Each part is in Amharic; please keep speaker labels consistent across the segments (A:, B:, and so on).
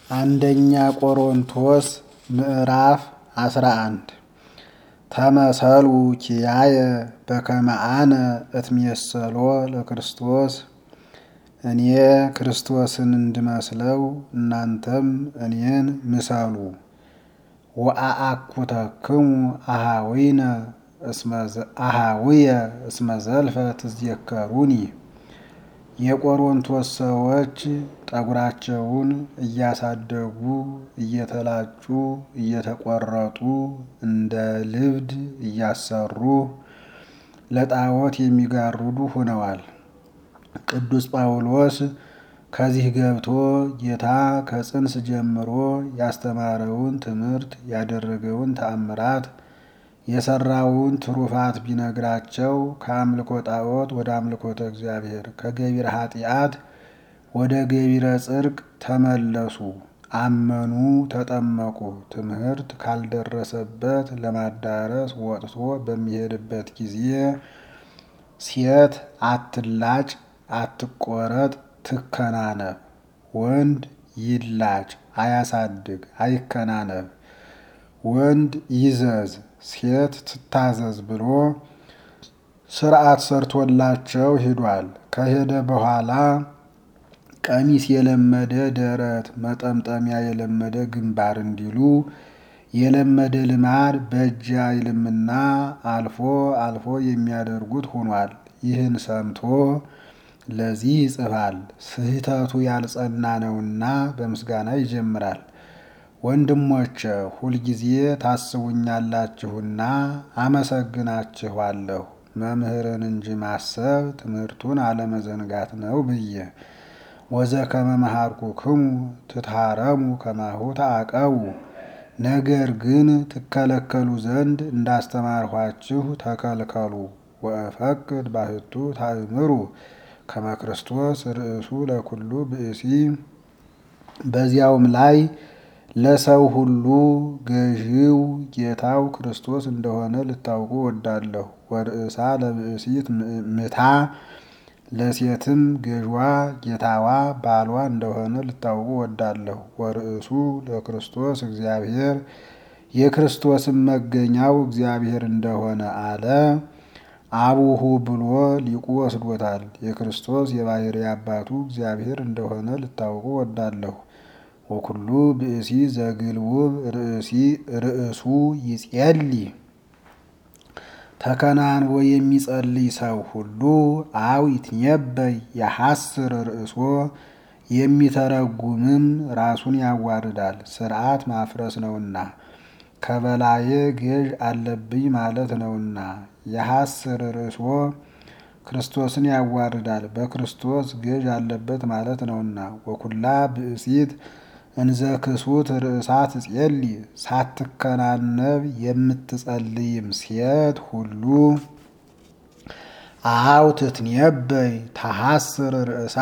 A: አንደኛ ቆሮንቶስ ምዕራፍ አስራ አንድ ተመሰሉ ኪያየ በከመ አነ እትሜሰሎ ለክርስቶስ እኔ ክርስቶስን እንድመስለው እናንተም እኔን ምሰሉ። ወአአኩተክሙ አሃዊነ አሃዊየ እስመ ዘልፈ ትዝየከሩኒ። የቆሮንቶስ ሰዎች ጠጉራቸውን እያሳደጉ እየተላጩ እየተቆረጡ እንደ ልብድ እያሰሩ ለጣዖት የሚጋርዱ ሆነዋል። ቅዱስ ጳውሎስ ከዚህ ገብቶ ጌታ ከጽንስ ጀምሮ ያስተማረውን ትምህርት ያደረገውን ተአምራት የሰራውን ትሩፋት ቢነግራቸው ከአምልኮ ጣዖት ወደ አምልኮተ እግዚአብሔር ከገቢረ ኃጢአት ወደ ገቢረ ጽድቅ ተመለሱ፣ አመኑ፣ ተጠመቁ። ትምህርት ካልደረሰበት ለማዳረስ ወጥቶ በሚሄድበት ጊዜ ሴት አትላጭ፣ አትቆረጥ፣ ትከናነብ። ወንድ ይላጭ፣ አያሳድግ፣ አይከናነብ። ወንድ ይዘዝ ሴት ትታዘዝ ብሎ ስርዓት ሰርቶላቸው ሄዷል። ከሄደ በኋላ ቀሚስ የለመደ ደረት፣ መጠምጠሚያ የለመደ ግንባር እንዲሉ የለመደ ልማድ በእጅ አይልምና አልፎ አልፎ የሚያደርጉት ሆኗል። ይህን ሰምቶ ለዚህ ይጽፋል፣ ስህተቱ ያልጸና ነውና በምስጋና ይጀምራል። ወንድሞቼ ሁልጊዜ ታስቡኛላችሁና አመሰግናችኋለሁ። መምህርን እንጂ ማሰብ ትምህርቱን አለመዘንጋት ነው ብዬ ወዘከመ መሃርኩክሙ ትታረሙ ከማሁ ተአቀቡ። ነገር ግን ትከለከሉ ዘንድ እንዳስተማርኋችሁ ተከልከሉ። ወእፈቅድ ባህቱ ታእምሩ ከመ ክርስቶስ ርእሱ ለኩሉ ብእሲ በዚያውም ላይ ለሰው ሁሉ ገዢው ጌታው ክርስቶስ እንደሆነ ልታውቁ ወዳለሁ። ወርእሳ ለብእሲት ምታ ለሴትም ገዥዋ ጌታዋ ባሏ እንደሆነ ልታውቁ ወዳለሁ። ወርእሱ ለክርስቶስ እግዚአብሔር የክርስቶስም መገኛው እግዚአብሔር እንደሆነ አለ። አቡሁ ብሎ ሊቁ ወስዶታል። የክርስቶስ የባሕርይ አባቱ እግዚአብሔር እንደሆነ ልታውቁ ወዳለሁ። ወኩሉ ብእሲ ዘግልውብ ርእሱ ይጼሊ ተከናንቦ የሚጸልይ ሰው ሁሉ አው ይትነበይ ያሐስር ርእሶ የሚተረጉምም ራሱን ያዋርዳል፣ ስርዓት ማፍረስ ነውና ከበላዬ ገዥ አለብኝ ማለት ነውና። የሐስር ርእሶ ክርስቶስን ያዋርዳል፣ በክርስቶስ ገዥ አለበት ማለት ነውና። ወኩላ ብእሲት እንዘ ክሱት ርእሳ ትጼሊ ሳትከናነብ የምትጸልይም ሴት ሁሉ አው ትትነበይ ታሐስር ርእሳ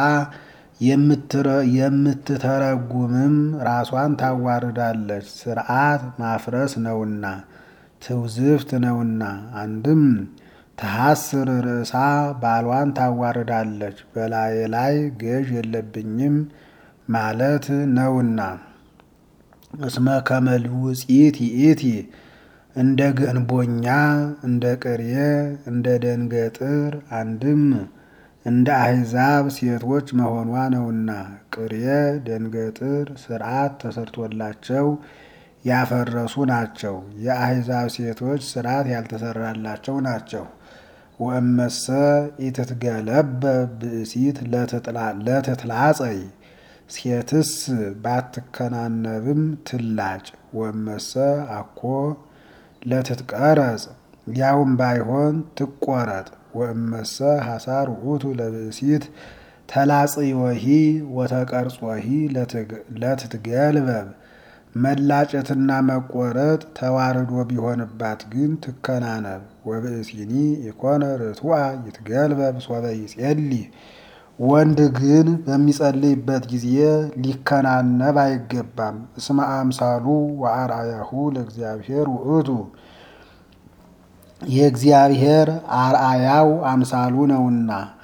A: የምትተረጉምም ራሷን ታዋርዳለች፣ ስርዓት ማፍረስ ነውና ትውዝፍት ነውና። አንድም ተሐስር ርእሳ ባሏን ታዋርዳለች፣ በላዬ ላይ ገዥ የለብኝም ማለት ነውና። እስመ ከመልውፂት ይእቲ እንደ ገንቦኛ እንደ ቅሬ እንደ ደንገጥር አንድም እንደ አሕዛብ ሴቶች መሆኗ ነውና። ቅሬ ደንገጥር ስርዓት ተሰርቶላቸው ያፈረሱ ናቸው። የአሕዛብ ሴቶች ስርዓት ያልተሰራላቸው ናቸው። ወእመሰ ኢትትገለበ ብእሲት ለትትላጸይ ሴትስ ባትከናነብም ትላጭ። ወእመሰ አኮ ለትትቀረጽ ያውም ባይሆን ትቆረጥ። ወእመሰ ሐሳር ውእቱ ለብእሲት ተላጽዮሂ ወተቀርጾሂ ለትትገልበብ መላጨትና መቆረጥ ተዋርዶ ቢሆንባት ግን ትከናነብ። ወብእሲኒ ኢኮነ ርቱዐ ይትገልበብ ሶበ ይጼሊ ወንድ ግን በሚጸልይበት ጊዜ ሊከናነብ አይገባም። እስመ አምሳሉ ወአርአያሁ ለእግዚአብሔር ውእቱ የእግዚአብሔር አርአያው አምሳሉ ነውና።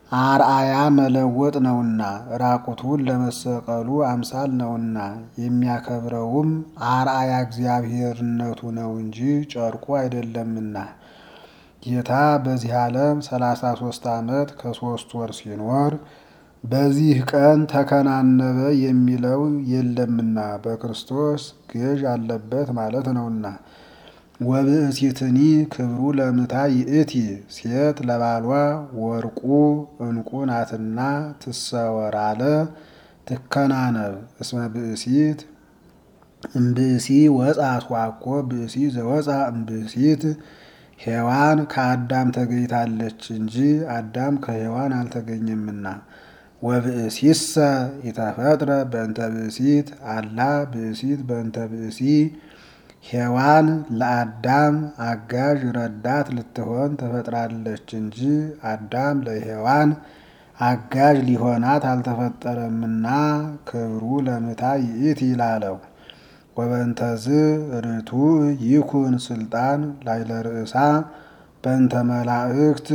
A: አርአያ መለወጥ ነውና ራቁቱን ለመሰቀሉ አምሳል ነውና የሚያከብረውም አርአያ እግዚአብሔርነቱ ነው እንጂ ጨርቁ አይደለምና። ጌታ በዚህ ዓለም ሰላሳ ሶስት ዓመት ከሶስት ወር ሲኖር በዚህ ቀን ተከናነበ የሚለው የለምና በክርስቶስ ገዥ አለበት ማለት ነውና። ወብእሲትኒ ክብሩ ለምታ ይእቲ ሴት ለባሏ ወርቁ እንቁ ናትና ትሰወር አለ ትከናነብ እስመ ብእሲት እምብእሲ ወፃት ዋኮ ብእሲ ዘወፃ እምብእሲት ሔዋን ከአዳም ተገኝታለች እንጂ አዳም ከሔዋን አልተገኘምና። ወብእሲሰ ኢተፈጥረ በእንተ ብእሲት አላ ብእሲት በእንተ ብእሲ ሔዋን ለአዳም አጋዥ ረዳት ልትሆን ተፈጥራለች እንጂ አዳም ለሔዋን አጋዥ ሊሆናት አልተፈጠረምና ክብሩ ለምታ ይእቲ ይላለው። ወበንተዝ ርቱዕ ይኩን ስልጣን ላይለ ርእሳ በእንተ መላእክት።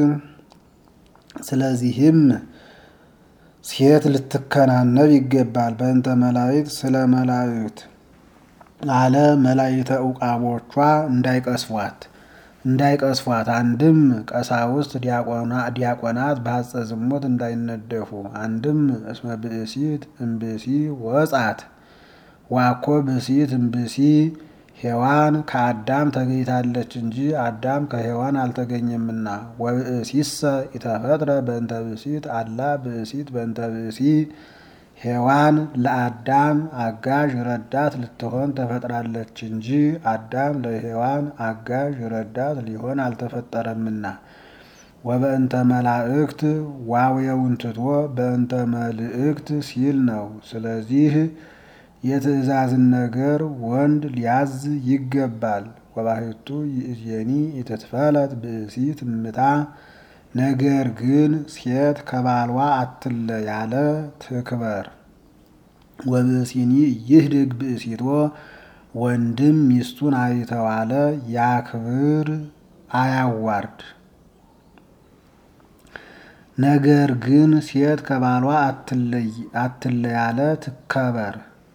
A: ስለዚህም ሴት ልትከናነብ ይገባል። በእንተ መላእክት ስለ መላእክት አለ መላእክተ ዕቃቦቿ እንዳይቀስፏት እንዳይቀስፏት አንድም ቀሳውስት ዲያቆናት በሐጸ ዝሙት እንዳይነደፉ አንድም እስመ ብእሲት እምብእሲ ወጻት ዋኮ ብእሲት እምብእሲ ሔዋን ከአዳም ተገኝታለች እንጂ አዳም ከሔዋን አልተገኘምና። ወብእሲሰ ኢተፈጥረ በእንተ ብእሲት አላ ብእሲት በእንተ ብእሲ ሔዋን ለአዳም አጋዥ ረዳት ልትሆን ተፈጥራለች እንጂ አዳም ለሔዋን አጋዥ ረዳት ሊሆን አልተፈጠረምና። ወበእንተ መላእክት ዋውየውን ትቶ በእንተ መልእክት ሲል ነው። ስለዚህ የትእዛዝን ነገር ወንድ ሊያዝ ይገባል። ወባሕቱ ይእዜኒ ኢትትፈለጥ ብእሲት እምታ ነገር ግን ሴት ከባልዋ አትለ ያለ ትክበር። ወብእሲኒ ይህድግ ብእሲቶ ወንድም ሚስቱን አይተዋለ ያክብር አያዋርድ። ነገር ግን ሴት ከባሏ አትለ ያለ ትከበር።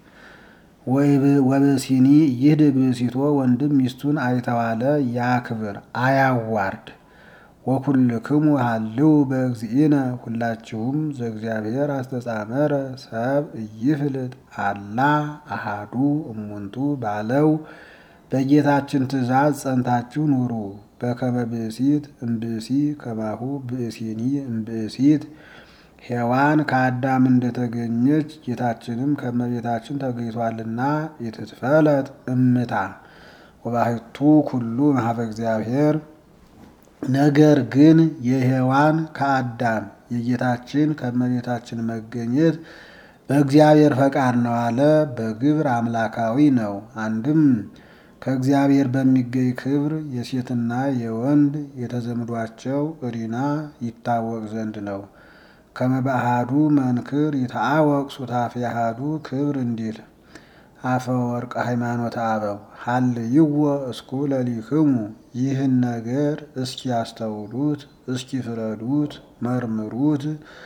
A: ወብእሲኒ ይህድግ ብእሲቶ ወንድም ሚስቱን አይተዋለ ያክብር አያዋርድ። ወኩልክሙ ሃልው በእግዚእነ ሁላችሁም ዘእግዚአብሔር አስተጻመረ ሰብ እይፍልጥ አላ አሃዱ እሙንቱ ባለው በጌታችን ትእዛዝ ጸንታችሁ ኑሩ። በከመ ብእሲት እምብእሲ ከማሁ ብእሲኒ እምብእሲት ሔዋን ከአዳም እንደተገኘች ጌታችንም ከመቤታችን ተገኝቷልና ኢትትፈለጥ እምታ ወባሕቱ ኩሉ እምኀበ እግዚአብሔር ነገር ግን የሔዋን ከአዳም የጌታችን ከመቤታችን መገኘት በእግዚአብሔር ፈቃድ ነው አለ። በግብር አምላካዊ ነው። አንድም ከእግዚአብሔር በሚገኝ ክብር የሴትና የወንድ የተዘምዷቸው እሪና ይታወቅ ዘንድ ነው። ከመባሃዱ መንክር ይታወቅ ሱታፌ አሃዱ ክብር እንዲል አፈወርቅ ሃይማኖት አበው ሀልይዎ እስኩ ለሊክሙ ይህን ነገር እስኪ ያስተውሉት፣ እስኪ ፍረዱት፣ መርምሩት።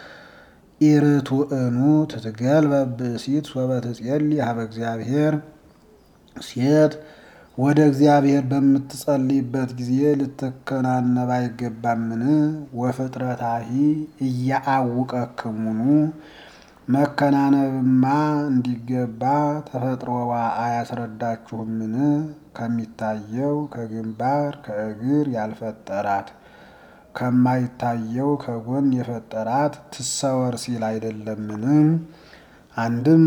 A: ኢርቱዕኑ ትትገልበብ ብእሲት ሶበ ትጼሊ ሀበ እግዚአብሔር ሴት ወደ እግዚአብሔር በምትጸልይበት ጊዜ ልትከናነብ አይገባምን? ወፍጥረታሂ እያአውቀክሙኑ መከናነብማ እንዲገባ ተፈጥሮዋ አያስረዳችሁምን? ከሚታየው ከግንባር ከእግር ያልፈጠራት ከማይታየው ከጎን የፈጠራት ትሰወር ሲል አይደለምን? አንድም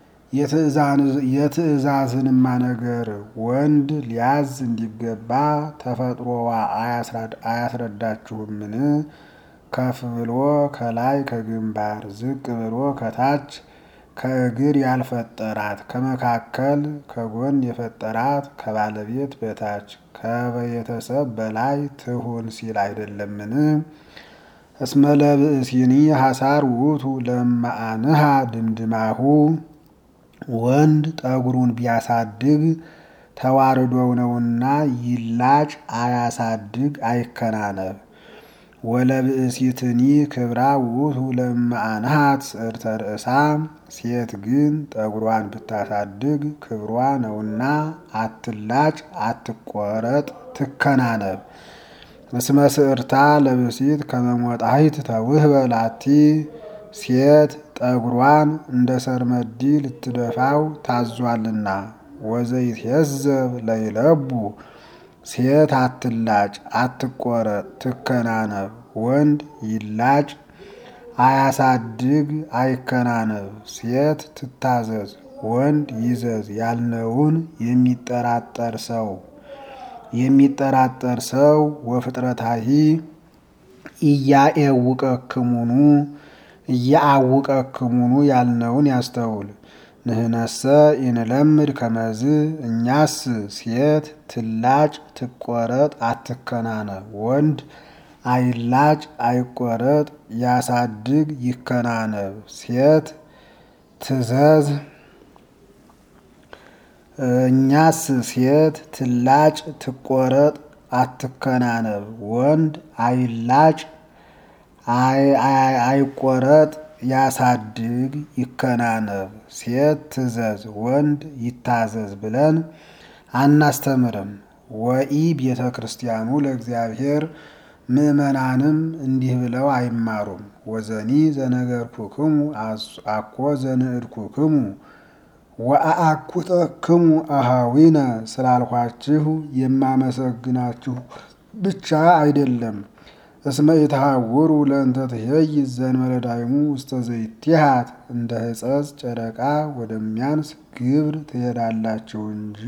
A: የትእዛዝንማ ነገር ወንድ ሊያዝ እንዲገባ ተፈጥሮዋ አያስረዳችሁምን? ከፍ ብሎ ከላይ ከግንባር ዝቅ ብሎ ከታች ከእግር ያልፈጠራት ከመካከል ከጎን የፈጠራት ከባለቤት በታች ከቤተሰብ በላይ ትሁን ሲል አይደለምን? እስመ ለብእሲኒ ሐሳር ውእቱ ለማአንሃ ድምድማሁ ወንድ ጠጉሩን ቢያሳድግ ተዋርዶው ነውና ይላጭ አያሳድግ አይከናነብ። ወለብእሲትኒ ክብራ ውእቱ ለማአንሃት ስዕርተ ርእሳ ሴት ግን ጠጉሯን ብታሳድግ ክብሯ ነውና አትላጭ፣ አትቆረጥ፣ ትከናነብ። እስመ ስዕርታ ለብእሲት ከመሞጣሂት ተውህበ ላቲ ሴት ጠጉሯን እንደ ሰርመዲ ልትደፋው ታዟልና። ወዘይትሄዘብ ለይለቡ ሴት አትላጭ፣ አትቆረጥ፣ ትከናነብ። ወንድ ይላጭ፣ አያሳድግ፣ አይከናነብ። ሴት ትታዘዝ፣ ወንድ ይዘዝ ያልነውን የሚጠራጠር ሰው የሚጠራጠር ሰው ወፍጥረታሂ እያኤውቀክሙኑ እያአውቀክሙኑ ያልነውን ያስተውል። ንህነሰ ኢንለምድ ከመዝ እኛስ ሴት ትላጭ፣ ትቆረጥ፣ አትከናነብ። ወንድ አይላጭ፣ አይቆረጥ፣ ያሳድግ፣ ይከናነብ። ሴት ትዘዝ እኛስ ሴት ትላጭ፣ ትቆረጥ፣ አትከናነብ። ወንድ አይላጭ፣ አይቆረጥ፣ ያሳድግ፣ ይከናነብ። ሴት ትዘዝ፣ ወንድ ይታዘዝ ብለን አናስተምርም። ወኢ ቤተ ክርስቲያኑ ለእግዚአብሔር ምእመናንም እንዲህ ብለው አይማሩም። ወዘኒ ዘነገርኩክሙ አኮ ዘንዕድኩክሙ ወአአኩተክሙ አሃዊነ ስላልኋችሁ የማመሰግናችሁ ብቻ አይደለም። እስመ ኢትሃውሩ ለእንተ ትሄይ ዘእንበለ ዳይሙ ውስተ ዘይትሃት እንደ ሕጸጽ ጨረቃ ወደሚያንስ ግብር ትሄዳላችሁ እንጂ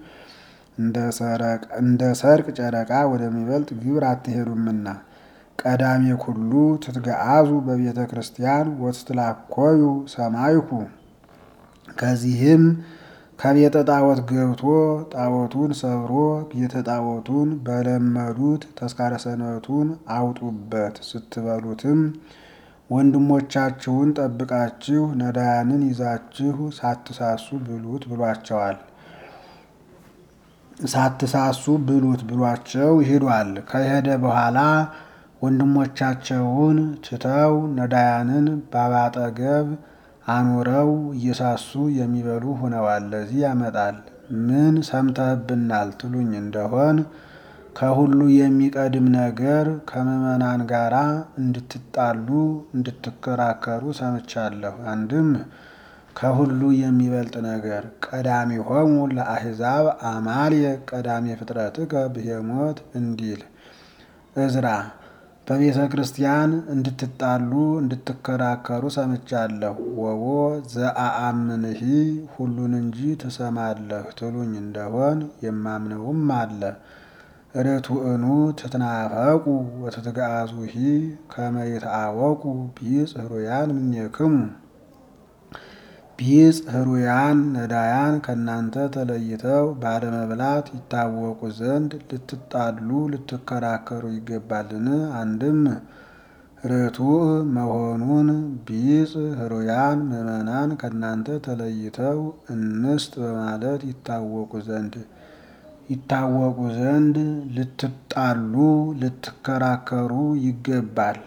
A: እንደ ሰርቅ ጨረቃ ወደሚበልጥ ግብር አትሄዱምና። ቀዳሜ ኩሉ ትትገአዙ በቤተ ክርስቲያን ወትትላኮዩ ሰማይኩ ከዚህም ከቤተ ጣዖት ገብቶ ጣዖቱን ሰብሮ ቤተ ጣዖቱን በለመዱት ተስካረ ሰንበቱን አውጡበት ስትበሉትም ወንድሞቻችሁን ጠብቃችሁ ነዳያንን ይዛችሁ ሳትሳሱ ብሉት ብሏቸዋል። ሳትሳሱ ብሉት ብሏቸው ሄዷል። ከሄደ በኋላ ወንድሞቻቸውን ትተው ነዳያንን ባባጠገብ አኑረው እየሳሱ የሚበሉ ሆነዋል። ለዚህ ያመጣል። ምን ሰምተህብናል ትሉኝ እንደሆን ከሁሉ የሚቀድም ነገር ከምዕመናን ጋራ እንድትጣሉ እንድትከራከሩ ሰምቻለሁ። አንድም ከሁሉ የሚበልጥ ነገር ቀዳሚሆሙ ለአሕዛብ አማልየ ቀዳሜ ፍጥረትከ ብሄሞት እንዲል እዝራ በቤተ ክርስቲያን እንድትጣሉ እንድትከራከሩ ሰምቻለሁ። ወቦ ዘአአምንሂ ሁሉን እንጂ ትሰማለህ ትሉኝ እንደሆን የማምነውም አለ። ርቱዕኑ ትትናፈቁ ወትትገአዙሂ ከመ ይትአወቁ ቢጽ ህሩያን እምኔክሙ ቢጽ ህሩያን ነዳያን ከእናንተ ተለይተው ባለመብላት ይታወቁ ዘንድ ልትጣሉ ልትከራከሩ ይገባልን? አንድም ርቱዕ መሆኑን ቢጽ ህሩያን ምዕመናን ከእናንተ ተለይተው እንስጥ በማለት ይታወቁ ዘንድ ይታወቁ ዘንድ ልትጣሉ ልትከራከሩ ይገባል።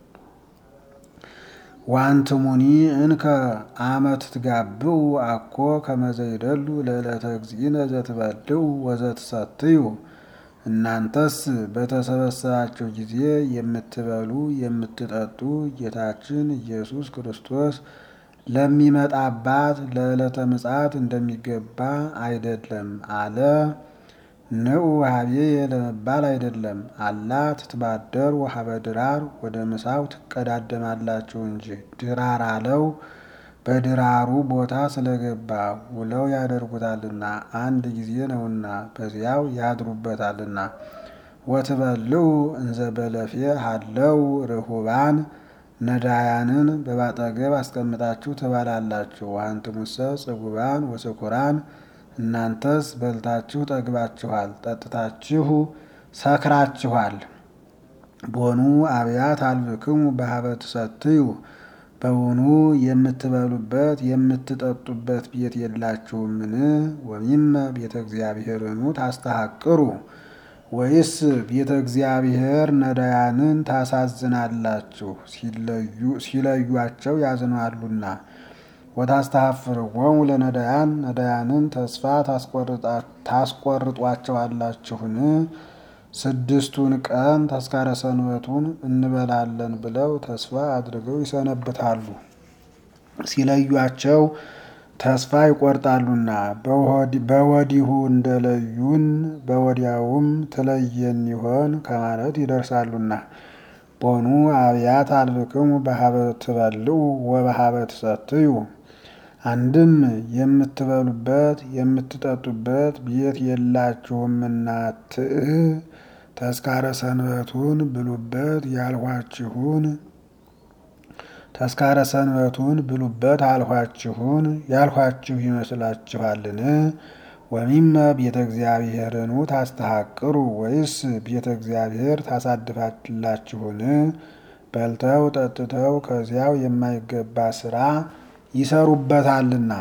A: ዋንትሙኒ እንከ አመ ትትጋብኡ አኮ ከመዘይደሉ ለዕለተ እግዚእነ ዘትበልዑ ወዘትሰትዩ። እናንተስ በተሰበሰባቸው ጊዜ የምትበሉ የምትጠጡ ጌታችን ኢየሱስ ክርስቶስ ለሚመጣባት ለዕለተ ምጽአት እንደሚገባ አይደለም አለ። ንዑ ሀቤየ ለመባል አይደለም። አላ ትትባደር ወሀበ ድራር ወደ ምሳው ትቀዳደማላችሁ እንጂ ድራር አለው በድራሩ ቦታ ስለገባ ውለው ያደርጉታልና አንድ ጊዜ ነውና በዚያው ያድሩበታልና። ወትበልዑ እንዘ በለፌ ሀለው ርሁባን ነዳያንን በባጠገብ አስቀምጣችሁ ትበላላችሁ። አንትሙሰ ጽጉባን ወስኩራን እናንተስ በልታችሁ ጠግባችኋል፣ ጠጥታችሁ ሰክራችኋል። ቦኑ አብያት አልብክሙ በሀበ ትሰትዩ በውኑ የምትበሉበት የምትጠጡበት ቤት የላችሁምን? ወሚመ ቤተ እግዚአብሔርኑ ታስተሐቅሩ ወይስ ቤተ እግዚአብሔር ነዳያንን ታሳዝናላችሁ? ሲለዩአቸው ያዝናሉና። ወታስተሐፍርዎሙ ለነዳያን ነዳያንን ተስፋ ታስቆርጧቸዋላችሁን? ስድስቱን ቀን ተስካረ ሰንበቱን እንበላለን ብለው ተስፋ አድርገው ይሰነብታሉ። ሲለዩአቸው ተስፋ ይቆርጣሉና በወዲሁ እንደለዩን በወዲያውም ትለየን ይሆን ከማለት ይደርሳሉና። ቦኑ አብያት አልብክሙ በሀበ ትበልዑ ወበሀበ ትሰትዩ። አንድም የምትበሉበት የምትጠጡበት ቤት የላችሁምና ትእ ተስካረ ሰንበቱን ብሉበት ያልኋችሁን ተስካረ ሰንበቱን ብሉበት አልኋችሁን ያልኋችሁ ይመስላችኋልን? ወሚመ ቤተ እግዚአብሔርኑ ታስተሐቅሩ ወይስ ቤተ እግዚአብሔር ታሳድፋላችሁን? በልተው ጠጥተው ከዚያው የማይገባ ስራ ይሰሩበታልና።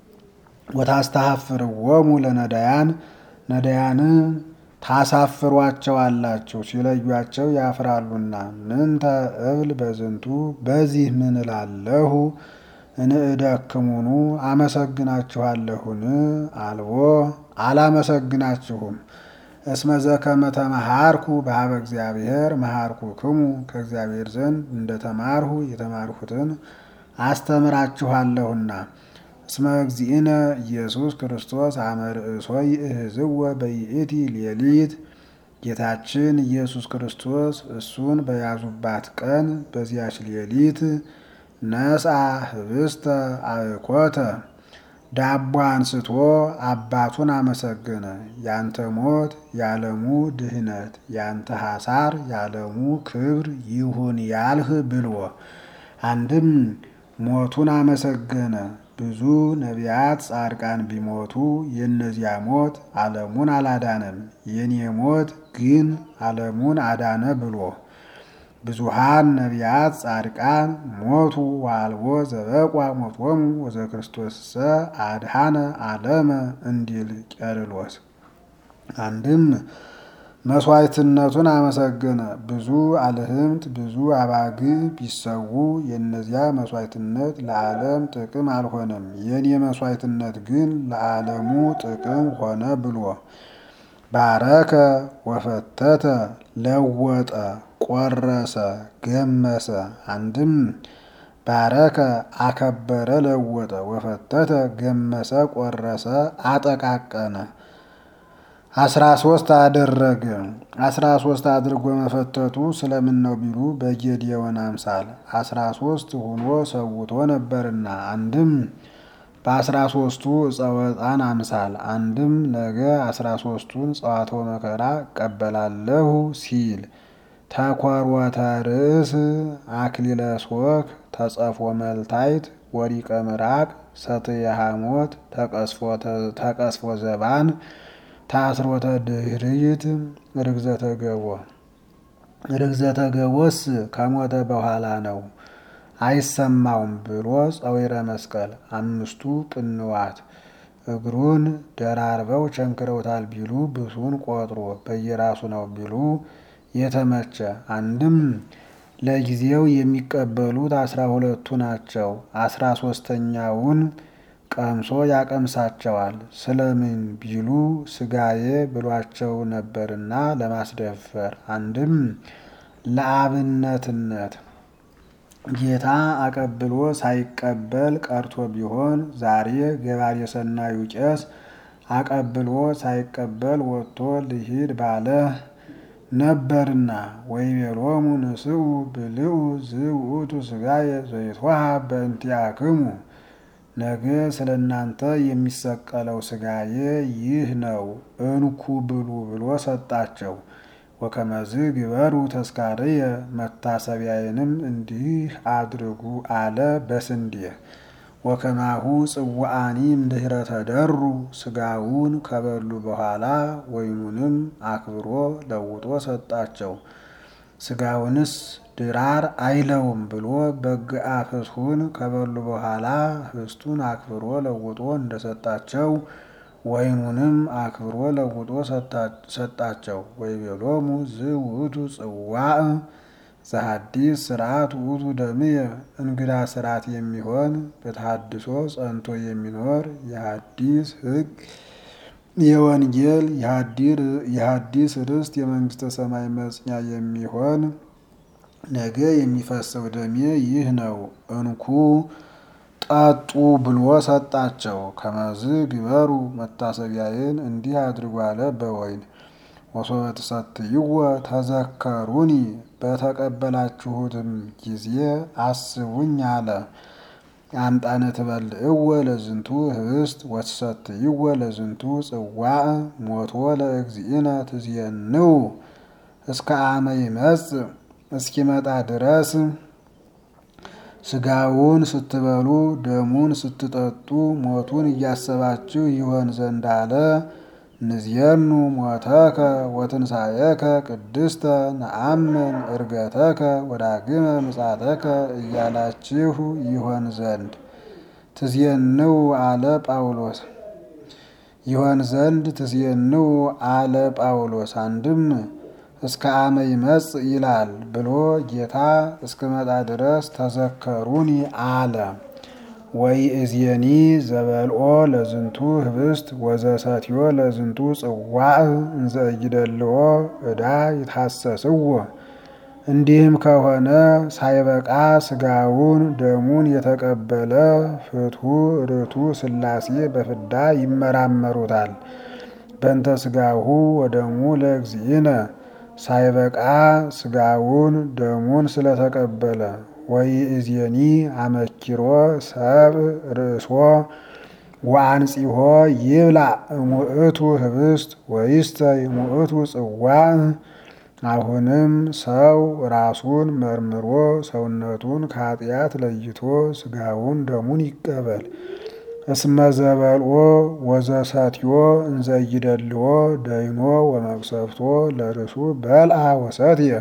A: ወታስተሐፍርዎሙ ለነዳያን ነዳያንን ታሳፍሯቸዋላችሁ ሲለዩአቸው ያፍራሉና። ምንተ እብል በዝንቱ በዚህ ምን እላለሁ? እንእደክሙኑ አመሰግናችኋለሁን? አልቦ አላመሰግናችሁም። እስመ ዘከመ ተመሃርኩ በሀበ እግዚአብሔር መሃርኩክሙ ከእግዚአብሔር ዘንድ እንደተማርሁ የተማርሁትን አስተምራችኋለሁና። እስመ እግዚእነ ኢየሱስ ክርስቶስ አመ ርእሶ ይእህዝወ በይእቲ ሌሊት ጌታችን ኢየሱስ ክርስቶስ እሱን በያዙባት ቀን በዚያች ሌሊት ነስአ ህብስተ አእኮተ ዳቦ አንስቶ አባቱን አመሰገነ። ያንተ ሞት ያለሙ ድህነት፣ ያንተ ሐሳር ያለሙ ክብር ይሁን ያልህ ብልዎ። አንድም ሞቱን አመሰገነ። ብዙ ነቢያት ጻድቃን ቢሞቱ የእነዚያ ሞት ዓለሙን አላዳነም፣ የኔ ሞት ግን ዓለሙን አዳነ ብሎ ብዙሃን ነቢያት ጻድቃን ሞቱ ዋልቦ ዘበቋ ሞቶሙ ወዘ ክርስቶስሰ አድሃነ ዓለመ እንዲል ቄርሎስ። አንድም መስዋዕትነቱን አመሰገነ። ብዙ አልህምት ብዙ አባግ ቢሰዉ የእነዚያ መስዋዕትነት ለዓለም ጥቅም አልሆነም፣ የኔ መስዋዕትነት ግን ለዓለሙ ጥቅም ሆነ ብሎ ባረከ ወፈተተ ለወጠ ቆረሰ ገመሰ። አንድም ባረከ አከበረ ለወጠ ወፈተተ ገመሰ ቆረሰ አጠቃቀነ። አስራ ሶስት አደረገ። አስራ ሶስት አድርጎ መፈተቱ ስለምን ነው ቢሉ በጌዴዎን አምሳል አስራ ሶስት ሆኖ ሰውቶ ነበርና አንድም በአስራ ሶስቱ እፀወጣን አምሳል አንድም ነገ አስራ ሶስቱን ጸዋቶ መከራ እቀበላለሁ ሲል ተኮርወተ ርእስ አክሊለ ሶክ ተጸፎ መልታይት ወሪቀ ምራቅ ሰትየ ሐሞት ተቀስፎ ዘባን ታስሮተ ድህርይት ርግዘተ ገቦ ርግዘተ ገቦስ ከሞተ በኋላ ነው አይሰማውም ብሎ ጸዊረ መስቀል አምስቱ ቅንዋት እግሩን ደራርበው ቸንክረውታል ቢሉ ብሱን ቆጥሮ በየራሱ ነው ቢሉ የተመቸ አንድም ለጊዜው የሚቀበሉት አስራ ሁለቱ ናቸው። አስራ ሶስተኛውን ቀምሶ ያቀምሳቸዋል። ስለምን ቢሉ ስጋዬ ብሏቸው ነበርና ለማስደፈር አንድም ለአብነትነት ጌታ አቀብሎ ሳይቀበል ቀርቶ ቢሆን ዛሬ ገባሬ ሰናዩ ቄስ አቀብሎ ሳይቀበል ወጥቶ ልሂድ ባለ ነበርና ወይቤሎሙ ንስኡ ብልዑ ዝውእቱ ስጋየ ዘይትወሃብ በእንቲአክሙ ነገ ስለ እናንተ የሚሰቀለው ስጋዬ ይህ ነው እንኩ ብሉ ብሎ ሰጣቸው። ወከመዝ ግበሩ ተስካርየ መታሰቢያዬንም እንዲህ አድርጉ አለ በስንዴ ወከማሁ ጽዋአኒ እምድኅረ ተደሩ ስጋውን ከበሉ በኋላ ወይኑንም አክብሮ ለውጦ ሰጣቸው። ስጋውንስ ድራር አይለውም ብሎ በግአ ፍስሑን ከበሉ በኋላ ህብስቱን አክብሮ ለውጦ እንደሰጣቸው ወይኑንም አክብሮ ለውጦ ሰጣቸው። ወይቤሎሙ ዝውእቱ ጽዋዕ ዘሐዲስ ስርዓት ውእቱ ደምየ እንግዳ ስርዓት የሚሆን በተሐድሶ ጸንቶ የሚኖር የሐዲስ ሕግ የወንጌል የሐዲስ ርስት የመንግስተ ሰማይ መጽኛ የሚሆን ነገ የሚፈሰው ደሜ ይህ ነው፣ እንኩ ጠጡ ብሎ ሰጣቸው። ከመዝ ግበሩ መታሰቢያዬን እንዲህ አድርጉ አለ በወይን ወሶበ ትሰትይዎ ተዘከሩኒ በተቀበላችሁትም ጊዜ አስቡኝ አለ። አምጣነ ትበልዕዎ ለዝንቱ ህብስት ወትሰትይዎ ለዝንቱ ጽዋዕ ሞቶ ለእግዚእነ ትዜንው እስከ አመ ይመጽእ እስኪመጣ ድረስ ስጋውን ስትበሉ ደሙን ስትጠጡ ሞቱን እያሰባችሁ ይሆን ዘንድ አለ። ንዝየኑ ሞተከ ወትንሣኤከ ቅድስተ ነአምን ዕርገተከ ወዳግመ ምጻተከ እያላችሁ ይሆን ዘንድ ትዜንው አለ ጳውሎስ ይሆን ዘንድ ትዜንው አለ ጳውሎስ። አንድም እስከ አመ ይመጽእ ይላል ብሎ ጌታ እስክመጣ ድረስ ተዘከሩኒ አለ። ወይ እዝየኒ ዘበልኦ ለዝንቱ ህብስት ወዘሰትዮ ለዝንቱ ጽዋዕ እንዘ ይደልዎ ዕዳ ይታሰስዎ። እንዲህም ከሆነ ሳይበቃ ስጋውን ደሙን የተቀበለ ፍትሑ ርቱ ሥላሴ በፍዳ ይመራመሩታል። በእንተ ስጋሁ ወደሙ ለእግዚእነ ሳይበቃ ስጋውን ደሙን ስለተቀበለ ወይ እዝየኒ አመኪሮ ሰብ ርእሶ ወአንጺሆ ይብላ እሙእቱ ህብስት ወይስተ እሙእቱ ጽዋዕ። አሁንም ሰው ራሱን መርምሮ ሰውነቱን ከኃጢአት ለይቶ ስጋውን ደሙን ይቀበል። እስመ ዘበልኦ ወዘሰትዮ እንዘ ይደልዎ ደይኖ ወመቅሰፍቶ ለርሱ በልአ ወሰትየ።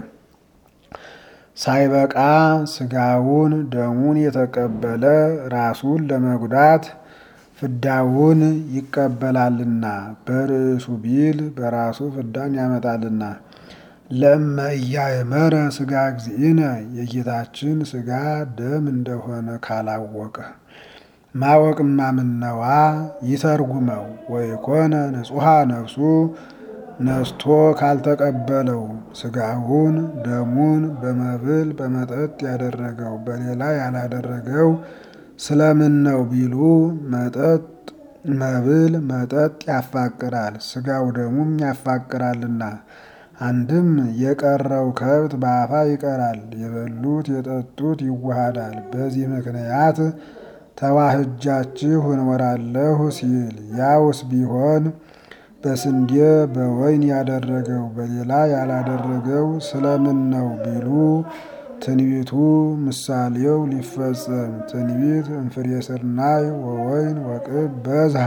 A: ሳይበቃ ስጋውን ደሙን የተቀበለ ራሱን ለመጉዳት ፍዳውን ይቀበላልና በርዕሱ ቢል በራሱ ፍዳን ያመጣልና። ለእመ ኢያእመረ ስጋ እግዚእነ የጌታችን ስጋ ደም እንደሆነ ካላወቀ ማወቅማ ምነዋ ይተርጉመው። ወይኮነ ንጹሐ ነፍሱ ነስቶ ካልተቀበለው ስጋውን ደሙን በመብል በመጠጥ ያደረገው በሌላ ያላደረገው ስለምን ነው ቢሉ መጠጥ መብል መጠጥ ያፋቅራል፣ ስጋው ደሙም ያፋቅራልና። አንድም የቀረው ከብት በአፋ ይቀራል፣ የበሉት የጠጡት ይዋሃዳል። በዚህ ምክንያት ተዋህጃችሁ እንወራለሁ ሲል ያውስ ቢሆን በስንዴ በወይን ያደረገው በሌላ ያላደረገው ስለምን ነው ቢሉ ትንቢቱ ምሳሌው ሊፈጸም ትንቢት እምፍሬ ስርናይ ወወይን ወቅብ በዝሃ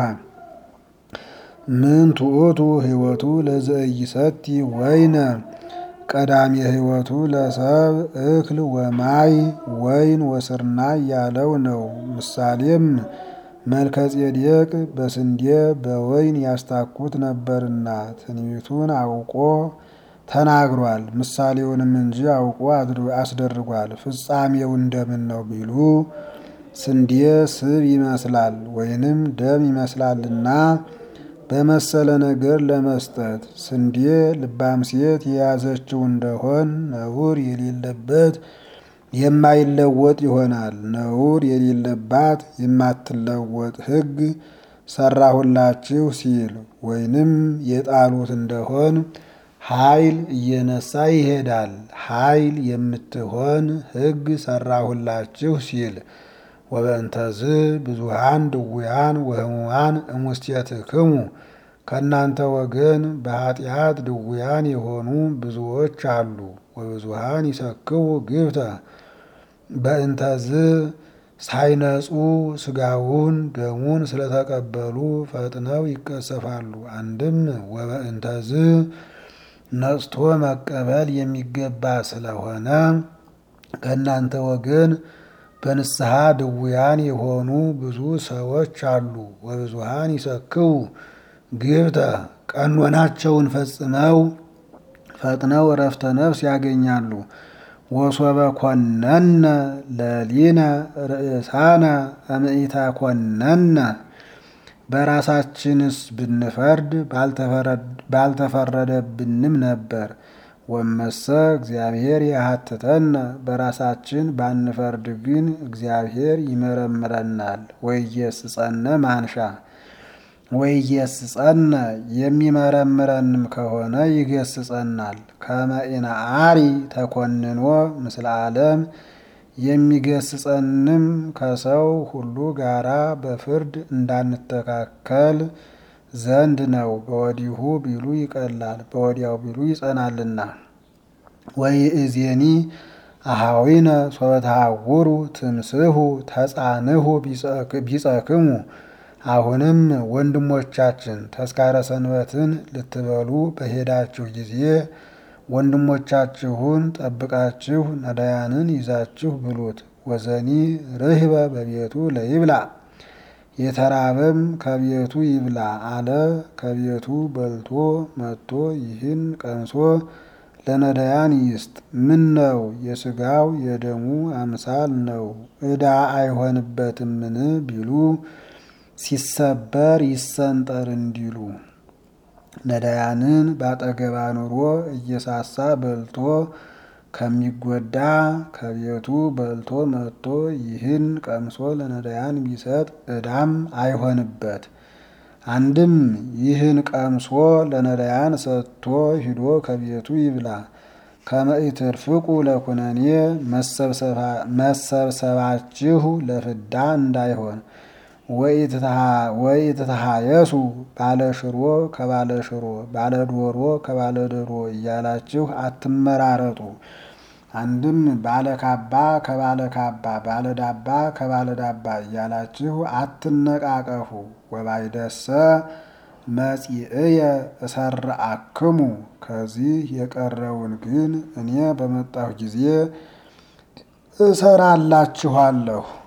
A: ምን ትዑቱ ህይወቱ ለዘኢይሰቲ ወይነ ቀዳሚ ህይወቱ ለሰብ እክል ወማይ ወይን ወስርናይ ያለው ነው። ምሳሌም መልከ ጼዴቅ በስንዴ በወይን ያስታኩት ነበርና ትንቢቱን አውቆ ተናግሯል። ምሳሌውንም እንጂ አውቆ አስደርጓል። ፍጻሜው እንደምን ነው ቢሉ ስንዴ ስብ ይመስላል ወይንም ደም ይመስላልና በመሰለ ነገር ለመስጠት ስንዴ ልባም ሴት የያዘችው እንደሆን ነውር የሌለበት የማይለወጥ ይሆናል። ነውር የሌለባት የማትለወጥ ሕግ ሰራሁላችሁ ሲል ወይንም የጣሉት እንደሆን ኃይል እየነሳ ይሄዳል። ኃይል የምትሆን ሕግ ሰራሁላችሁ ሲል ወበእንተዝ ብዙሃን ድውያን ወህሙማን እሙስቴትክሙ ከእናንተ ወገን በኃጢአት ድውያን የሆኑ ብዙዎች አሉ። ወብዙሃን ይሰክቡ ግብተ በእንተዝ ሳይነጹ ስጋውን ደሙን ስለተቀበሉ ፈጥነው ይቀሰፋሉ። አንድም ወበእንተዝ ነጽቶ መቀበል የሚገባ ስለሆነ ከእናንተ ወገን በንስሐ ድውያን የሆኑ ብዙ ሰዎች አሉ። ወብዙሃን ይሰክቡ ግብተ ቀኖናቸውን ፈጽመው ፈጥነው እረፍተ ነፍስ ያገኛሉ። ወሶበ ኮነነ ለሊነ ርእሳነ እምኢተ ኮነነ በራሳችንስ ብንፈርድ ባልተፈረደብንም ነበር። ወመሰ እግዚአብሔር ያሀትተነ በራሳችን ባንፈርድ ግን እግዚአብሔር ይመረምረናል። ወኢየስጸነ ማንሻ ወኢየስጸነ የሚመረምረንም ከሆነ ይገስጸናል። ከመ ኢነአሪ ተኮንኖ ምስለ ዓለም የሚገስጸንም ከሰው ሁሉ ጋራ በፍርድ እንዳንተካከል ዘንድ ነው። በወዲሁ ቢሉ ይቀላል፣ በወዲያው ቢሉ ይጸናልና። ወይእዜኒ አሃዊነ ሶበ ተሃውሩ ትምስሁ ተጻንሁ ቢጸክሙ አሁንም ወንድሞቻችን ተስካረ ሰንበትን ልትበሉ በሄዳችሁ ጊዜ ወንድሞቻችሁን ጠብቃችሁ ነዳያንን ይዛችሁ ብሉት። ወዘኒ ርህበ በቤቱ ለይብላ የተራበም ከቤቱ ይብላ አለ። ከቤቱ በልቶ መጥቶ ይህን ቀምሶ ለነዳያን ይስጥ። ምን ነው የስጋው የደሙ አምሳል ነው፣ ዕዳ አይሆንበትምን ቢሉ ሲሰበር ይሰንጠር እንዲሉ ነዳያንን ባጠገባ ኑሮ እየሳሳ በልቶ ከሚጎዳ ከቤቱ በልቶ መጥቶ ይህን ቀምሶ ለነዳያን ቢሰጥ ዕዳም አይሆንበት። አንድም ይህን ቀምሶ ለነዳያን ሰጥቶ ሂዶ ከቤቱ ይብላ። ከመኢትርፍቁ ለኩነኔ መሰብሰባችሁ ለፍዳ እንዳይሆን ወኢትተሃየሱ ባለ ሽሮ ከባለ ሽሮ ባለ ዶሮ ከባለ ዶሮ እያላችሁ አትመራረጡ። አንድም ባለ ካባ ከባለ ካባ ባለ ዳባ ከባለ ዳባ እያላችሁ አትነቃቀፉ። ወባይደሰ መጺእየ እሰርአክሙ ከዚህ የቀረውን ግን እኔ በመጣሁ ጊዜ እሰራላችኋለሁ።